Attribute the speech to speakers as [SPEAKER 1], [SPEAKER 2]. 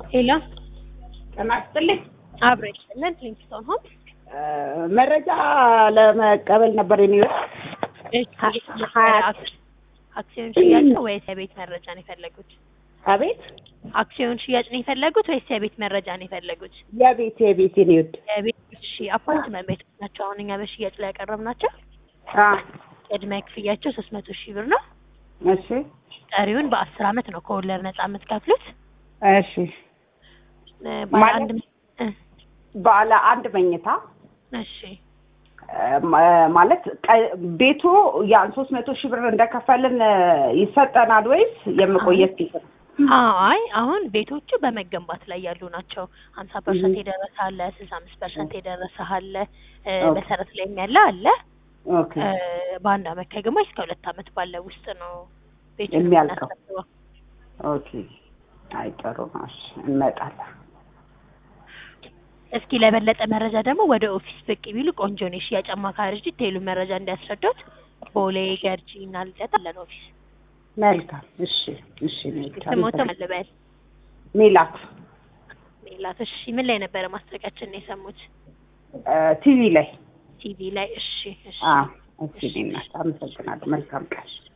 [SPEAKER 1] ሄሎ
[SPEAKER 2] ጤና ይስጥልኝ።
[SPEAKER 1] አብሮ ይስጥልን። ሊንክስቶን ሆም
[SPEAKER 2] መረጃ ለመቀበል ነበር የሚወጥ
[SPEAKER 1] አክሲዮን ሽያጭ ነው ወይስ የቤት መረጃ ነው የፈለጉት?
[SPEAKER 2] አቤት
[SPEAKER 1] አክሲዮን ሽያጭ ነው የፈለጉት ወይስ የቤት መረጃ ነው የፈለጉት?
[SPEAKER 2] የቤት የቤት የሚወድ
[SPEAKER 1] የቤት እሺ፣ አፓርትመንት ቤት ናቸው። አሁን እኛ በሽያጭ ላይ ያቀረብናቸው ቅድመ ክፍያቸው ሶስት መቶ ሺህ ብር ነው።
[SPEAKER 2] እሺ
[SPEAKER 1] ቀሪውን በአስር አመት ነው ከወለድ ነጻ የምትከፍሉት።
[SPEAKER 2] እሺ
[SPEAKER 1] እ ባለ
[SPEAKER 2] ማለት-
[SPEAKER 1] አንድ እ
[SPEAKER 2] ባለ አንድ መኝታ
[SPEAKER 1] እሺ
[SPEAKER 2] እ ማ- ማለት ቀ- ቤቱ ያን ሶስት መቶ ሺህ ብር እንደከፈልን እ ይሰጠናል ወይስ የመቆየት ጊዜ?
[SPEAKER 1] አይ አሁን ቤቶቹ በመገንባት ላይ ያሉ ናቸው። ሀምሳ ፐርሰንት የደረሰ አለ፣ ስልሳ አምስት ፐርሰንት የደረሰ አለ፣ እ
[SPEAKER 2] ኦኬ።
[SPEAKER 1] መሰረት ላይ ያለ አለ።
[SPEAKER 2] ኦኬ
[SPEAKER 1] እ በአንድ አመት ከግማሽ እስከ ሁለት አመት ባለው ውስጥ ነው ቤቱን
[SPEAKER 2] የሚያልቀው።
[SPEAKER 1] የምናስረክበው።
[SPEAKER 2] ኦኬ አይ ጥሩ ነው። እሺ እንመጣለን።
[SPEAKER 1] እስኪ ለበለጠ መረጃ ደግሞ ወደ ኦፊስ ብቅ ቢሉ ቆንጆ ነው። የሽያጭ አማካሪ ዲቴይሉ መረጃ እንዲያስረዱት ቦሌ ገርጂ እና ልደታ አለን ኦፊስ።
[SPEAKER 2] መልካም እሺ እሺ መልካም
[SPEAKER 1] ስሞቶ መልበል
[SPEAKER 2] ሜላት
[SPEAKER 1] ሜላት። እሺ ምን ላይ ነበረ ማስታወቂያችንን የሰሙት?
[SPEAKER 2] እ ቲቪ ላይ
[SPEAKER 1] ቲቪ ላይ። እሺ እሺ
[SPEAKER 2] አ እሺ እናት አመሰግናለሁ። መልካም ቀን